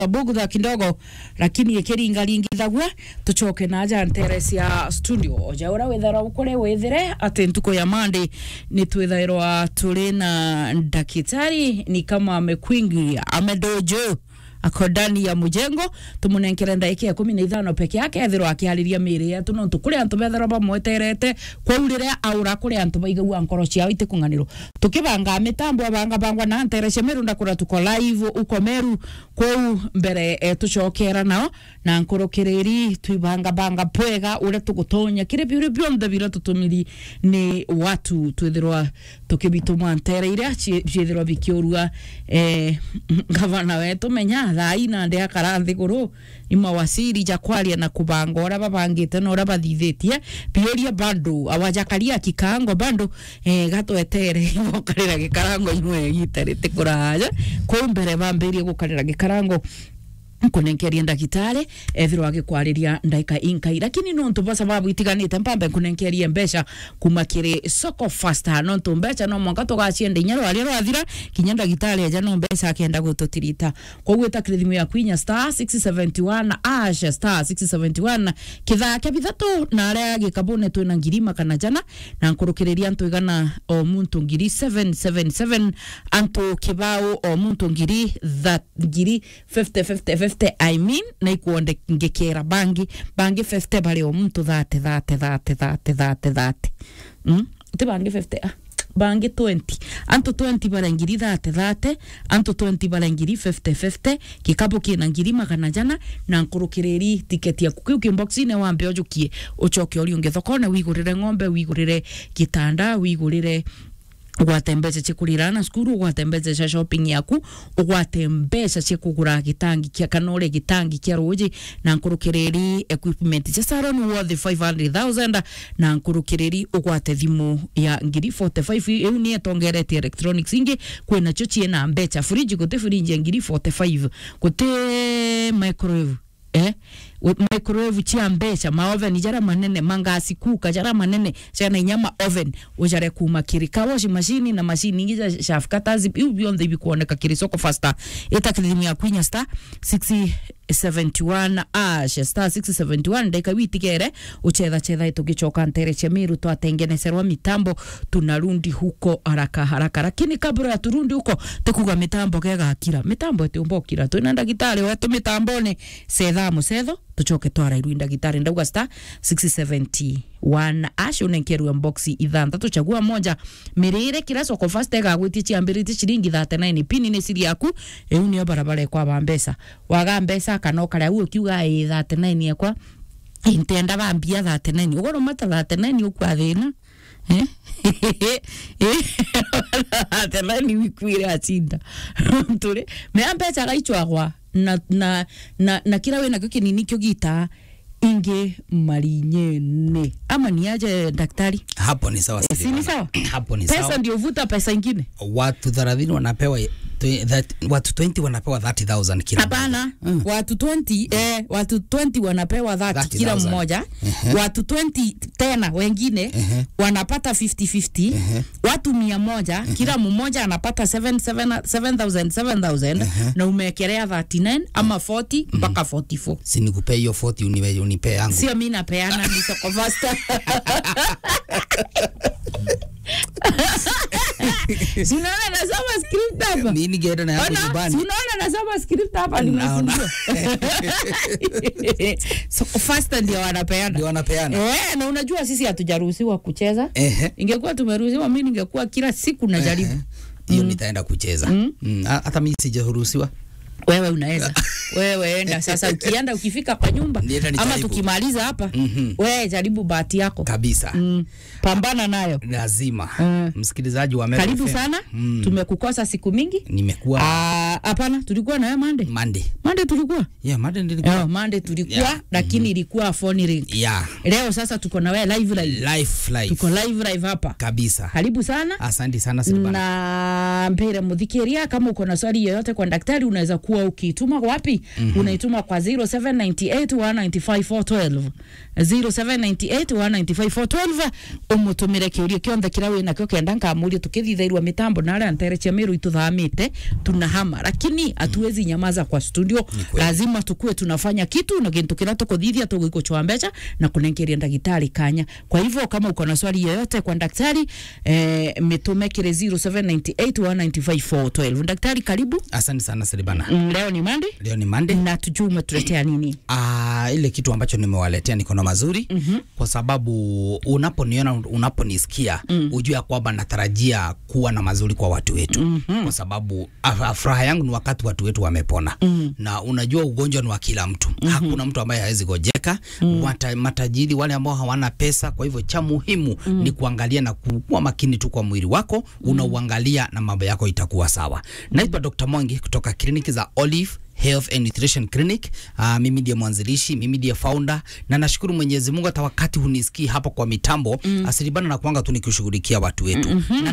bugudha kidogo lakini ikiringaringithagua tucoke na ja ntere cia studio oja ura withara ukore withire ati ntuko ya mande ni twithairwa turi na ndakitari ni kama amekwingi amedojo ako ndani ya mujengo tumunenkere ndaika ya kumi na ithano peke yake ethirwo akihariria miri yetu no tukuri antu bethirwo bamweterete kwau riria aura kuri antu baigagua nkoro ciao itikung'anirwo tukibanga mitambo abanga bangwa na ntere cia meru ndakura tuko live uko meru kwau mbere e, tucokera nao na nkurukiriri twibanga banga pwega uria tugutonya kiri biuri bionthe biria tutumiri ni watu twithirwa tukibituma ntere iria ciithirwa bikiurua eh, gavana wetu menya thai na ndi akara nthiguru ni mawasiri ja kwaria na kubanga uria babangite na uria bathithitie biuria bando awajakaria kikango bando eh, gatwetere gokarira gikarango imwe gitarite kuraja kwau mbere bambirie gukarira gikarango kunenkeria ndagitari ethirwo agikwariria ndaika inkai lakini nontu ba sababu itiganite mpambe kunenkeria mbeca kuma kiri soko fasta nontu mbeca no mwanka tugacienda inya rwaria rwathira kinya ndagitari eja no mbeca akenda gututirita koguo itakire thimu ya kwinya star 671 ash star 671 kithaa kia bithatu na aria gikabune twina ngiri makana jana na nkurukiriria antu igana o muntu ngiri 777 antu kibao o muntu ngiri that ngiri 50 50 50 I mean na ikuonde ngikira bangi bangi 50 bari o muntu thate thate thate thate thate thate mm? ti bangi 50 ah bangi 20 antu 20 bara ngiri thate thate antu 20 bara ngiri 50 50 kikabu kina ngiri magana jana na nkurukiriri tiketi yaku kiu kimboxine wambe ojukie ucoke uri ungi thokone wigurire ng'ombe wigurire gitanda wigurire ugwate mbeca cia kurirana cukuru ugwate mbeca cia shopping yaku ugwate mbeca cia kugura gitangi kia kana ure gitangi kia ruji na nkurukiriri equipment cia salon worth 500000 na nkurukiriri ugwate thimu ya ngiri 45 iu ni etongeretie electronics ingi kwina cio ciena mbeca fridge guti fridge ya ngiri 45 guti microwave eh microwave cia mbeca maoven jara manene mangasi kuka jara manene ciana inyama oven ujare kuma kiri kawashi machine na machine ingi ja chef katazi iu bionthe ibikuoneka kiri soko fasta itakithimi ya kwinya star 671 ash star 671 ndeka witigere uchetha chetha tugicoka ntere cia miru twatengenecerwa mitambo tunarundi huko haraka haraka lakini kabla ya turundi huko tukuga mitambo gegakira mitambo etiumbokira twina ndagitari wetu mitamboni setha mucetho tucoke twarairwi ndagitari ndauga star 671 ash unenkerua boxi ithanthatu chagua moja mirire kira soko fast egagwitie ciambirite ciringi 39 pini ni siri yaku iu nio barabara ekwaba mbesa waga mbesa kana ukaria u ukiuga ii 39 ekwa intenda bambia 39 ugoro mata 39 ukwa thina atenani wikwire acinda turi mea mbeca gaichwagwa na, na, na, na kira wina kio kinini kio gita ingi marinyene ama ni aje daktari hapo ni sawa si ni sawa hapo ni pesa sawa ndio vuta pesa ingine watu 30 wanapewa twe- that- watu 20 wanapewa 30000 kila mmoja. hapana watu 20 eh, watu 20 wanapewa 30 kila 30,000. mmoja watu 20 tena wengine wanapata 50-50 watu mia moja kila mmoja anapata 7, 7, 7000 7000 na umeekelea 39 ama 40 mpaka 44 si nikupe hiyo 40 unipe unipe yangu sio mi napeana ni soko fasta Si unaona nasoma script hapa mimi ningeenda na yangu Ona, si nyumbani unaona nasoma script hapa Naona. nimefungua soko fasta ndio wanapeana ndio wanapeana Eh, na unajua sisi hatujaruhusiwa kucheza ehe ingekuwa tumeruhusiwa mi ningekuwa kila siku najaribu hiyo nitaenda kucheza Mm, ha- hata mimi sijaruhusiwa wewe unaweza wewe enda sasa ukienda ukifika kwa nyumba Nienda ama nijaribu. tukimaliza hapa Mhm. wewe jaribu bahati yako kabisa mm. pambana nayo lazima Mm. msikilizaji wa Meru karibu FM. sana Mm. tumekukosa siku mingi nimekuwa Ah, hapana tulikuwa na wewe mande Monday mande tulikuwa yeah Monday nilikuwa yeah, mande tulikuwa Yeah. lakini ilikuwa phone ring yeah leo sasa tuko na wewe live live life life tuko live live hapa kabisa karibu sana asante sana Silvana na mpira mudhikiria kama uko na swali yoyote kwa daktari unaweza kuwa ukituma wapi mm-hmm. unaituma kwa 0798195412 0798195412 umutumire kiurio kionthe kiria wina kio kenda nkamurie tukithithairwa mitambo na aria ntere cia miru ituthamite tunahama lakini hatuwezi nyamaza kwa studio kweli. lazima tukue tunafanya kitu na kintu kira tukuthithia tugikuchwa mbeca na kunengeria ndagitari kanya kwa hivyo kama uko na swali yoyote kwa daktari eh, mitume kire 0798195412 daktari karibu Asante sana Silibana. Mm, leo ni Monday Leo ni Monday. na tujue umetuletea nini Ah, ile kitu ambacho nimewaletea niko na mazuri mm-hmm. kwa sababu unaponiona unaponisikia mm. ujue ya kwamba natarajia kuwa na mazuri kwa watu wetu mm-hmm. kwa sababu ah, furaha yangu ni wakati watu wetu wamepona mm. na unajua ugonjwa ni wa kila mtu mm-hmm. hakuna mtu ambaye hawezi gojeka mm. Wata, matajiri wale ambao hawana pesa kwa hivyo cha muhimu mm. ni kuangalia na kuwa makini tu kwa mwili wako unauangalia na mambo yako itakuwa sawa naitwa Dr. Mwangi kutoka kliniki za Olive Health and Nutrition Clinic. Uh, mimi ndiye mwanzilishi, mimi ndiye founder na nashukuru Mwenyezi Mungu hata wakati hunisikii hapo kwa mitambo mm. asilibana na kuanga tu nikishughulikia watu wetu mm -hmm. na